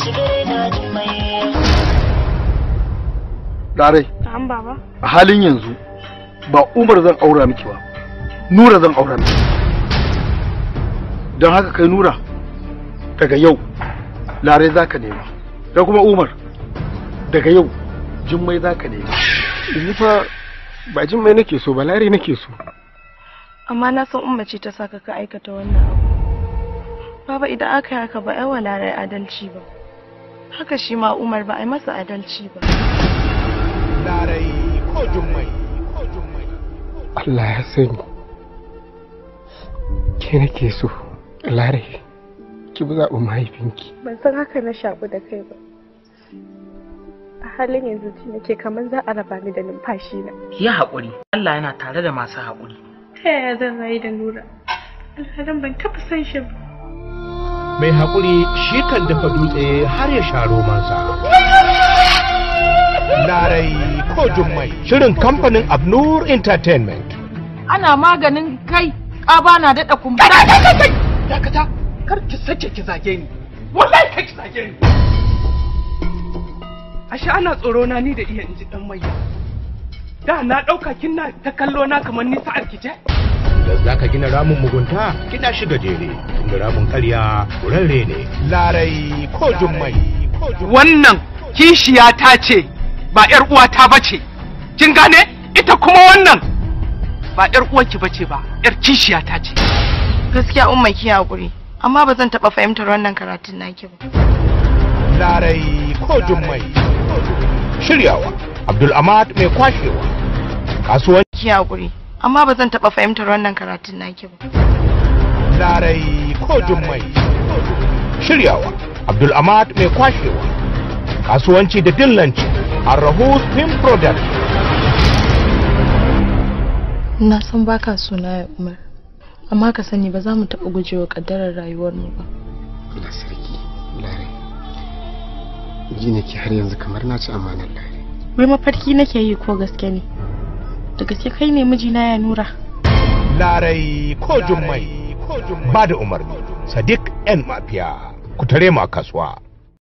Larai, An baba. a halin yanzu ba Umar zan aura miki ba, Nura zan aura miki. Don haka kai Nura, daga yau, Larai za ka nema. Da kuma Umar, daga yau, Jummai za ka nema. Ni fa ba jin mai nake so ba lare nake so. Amma na san umma ce ta saka ka aikata wannan abu. Baba idan aka yi haka ba ai wa Larai adalci ba. Haka shi ma Umar ba a yi masa adalci ba. Larai ko jummai ko jummai. Allah ya sani. Ke nake so lare ki bi zaɓin mahaifinki. Ban san haka na shaku da kai ba. A halin yanzu ji nake kamar za a raba ni da numfashi na. Ki yi haƙuri, Allah yana tare da masu haƙuri. Ta yaya zan rayu da Nura? Alhalin ban taɓa san shi ba. Mai haƙuri shi kan dafa dutse har ya sha romansa. Larai ko jummai. Shirin kamfanin Abnur Entertainment. ana maganin kai ƙaba na daɗa kumbura. Dakata, kar ki sake ki zage ni. Wallahi kai ki zage ni. ashe ana tsoro na ni da iya inji dan mai da na dauka kina ta kallo na kamar ni sa'ar ki ce Da za ka gina ramin mugunta, gina shi gajere, inda ramin karya kurarre ne. Larai ko jummai. wannan kishiya ta ce ba yar uwata bace kin gane ita kuma wannan ba yar uwarki bace ba yar kishiya ta ce Gaskiya umma ki haƙuri. Amma ba zan taɓa fahimtar wannan karatun naki ba. Larai ko jummai. Shiryawa, Abdul Ahmad mai kwashewa. Kasuwanci Ki haƙuri. Amma ba zan taɓa fahimtar wannan karatun naki ba. Larai ko jummai. Shiryawa, Abdul Ahmad mai kwashewa. Kasuwanci da dillanci, Arrahus Film Product. Na san baka suna ya Umar. Amma ka sani ba za mu taɓa gujewa ƙaddarar rayuwarmu ba. Allah sarki lare. Ji nake har yanzu kamar na ci amanar lare. Wai mafarki nake yi ko gaske ne? Da gaske kai ne mijina ya nura. Larai ko jummai. Ba da umarni, Sadiq 'yan mafiya. Ku tare mu a kasuwa.